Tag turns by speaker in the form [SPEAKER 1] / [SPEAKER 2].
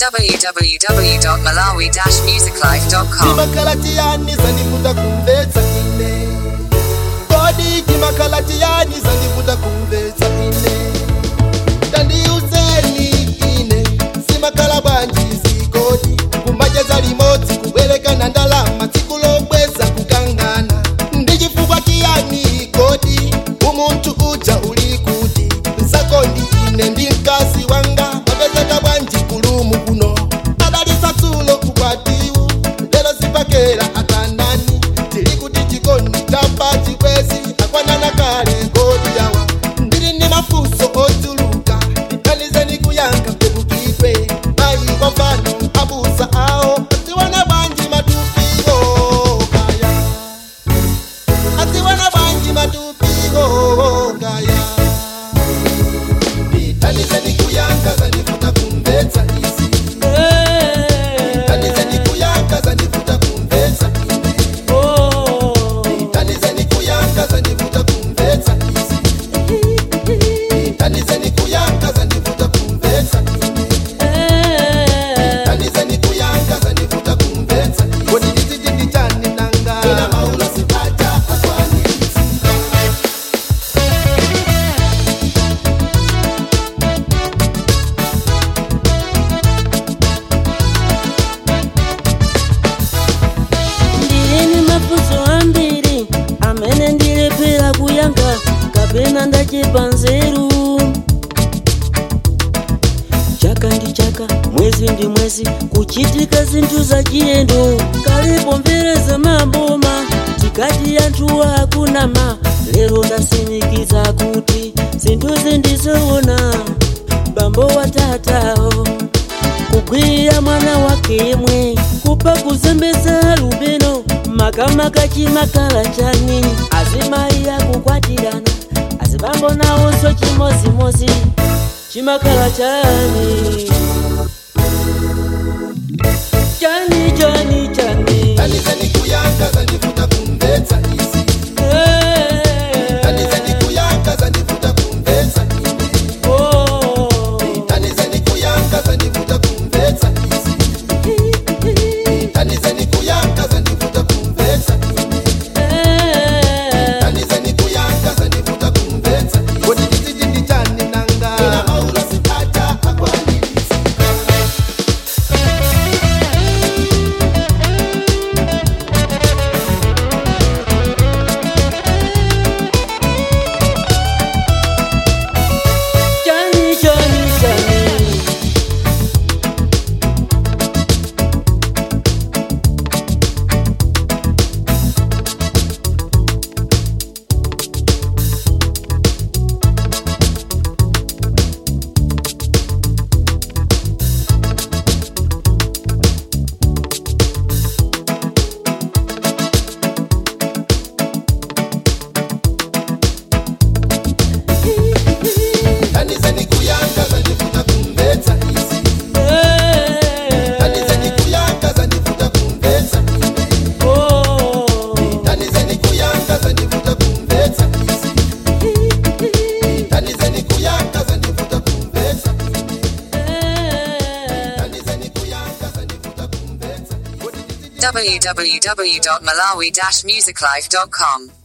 [SPEAKER 1] www.malawi-musiclife.com
[SPEAKER 2] kimakalatiani zandivuta kumvetsa ine kodi kimakalatiani zandivuta kumvetsa ine tandiuzeni ine simakala bwanji zikodi kumbajeza limodzi kubwerekana ndalama tsiku lobweza kukangana ndichifukwa kiyani kodi umunthu uja uli kuti nsakondi ine ndi mkazi wanga apezeka bwanji kulumu kuno adalisa tsulo ukwatiwu lero sipakera akanani tili kuti chikondi tapa chikwezi akwanana kale kodi yawa ndili ndi mafunso ochuluka ndithandizeni kuyankha kwebukidwe mayi kwa mfano abusa awo atiwana bwanji matupiwo kaya atiwana bwanji matupiwo kaya ndithandizeni kuyankha zandivuta kumvetsa izi ndithandizeni kuyankha zandivuta kumvetsa ine ndithandizeni kuyankha zandivuta kumvetsa izi ndithandizeni kuyankha zandivuta kumvetsa ine ndithandizeni kuyankha zandivuta kumvetsa ine kodi ndiziti ndichani nanga ina maulo sipata akwanitsa
[SPEAKER 3] ndilini mafunso ambiri amene ndilephera kuyankha kapena ndachepa nzeru chaka ndi chaka mwezi ndi mwezi kuchitika zinthu za chiyendo kalipo mvereza maboma tikati anthuwa akunama lero ndasimikiza kuti zinthuzi ndizoona bambo watatawo kugwirira mwana wake yemwe kupa kuzembeza lubeno makamaka chimakala chani azimayi akukwatirana azibambo nawonso chimozimozi chimakala chani chani chani chani
[SPEAKER 2] ndithandizeni kuyankha zandivuta kumvetsa izi ndithandizeni kuyankha zandivuta kumvetsa ine
[SPEAKER 3] Oh.
[SPEAKER 2] ndithandizeni kuyankha zandivuta kumvetsa izi ndithandizeni kuyankha zandivuta kumvetsa ine ndithandizeni kuyankha zandivuta kumvetsa ine kodi ndiziti ndichani nanga ina maulo sipata akwanitsa
[SPEAKER 3] chani chani chani
[SPEAKER 2] ndithandizeni kuyankha zandivuta kumvetsa izi ndithandizeni kuyankha zandivuta kumvetsa ine ndithandizeni kuyankha zandivuta kumvetsa izi ndithandizeni kuyankha zandivuta kumvetsa ine ndithandizeni kuyankha zandivuta kumvetsa
[SPEAKER 1] www.malawi-musiclife.com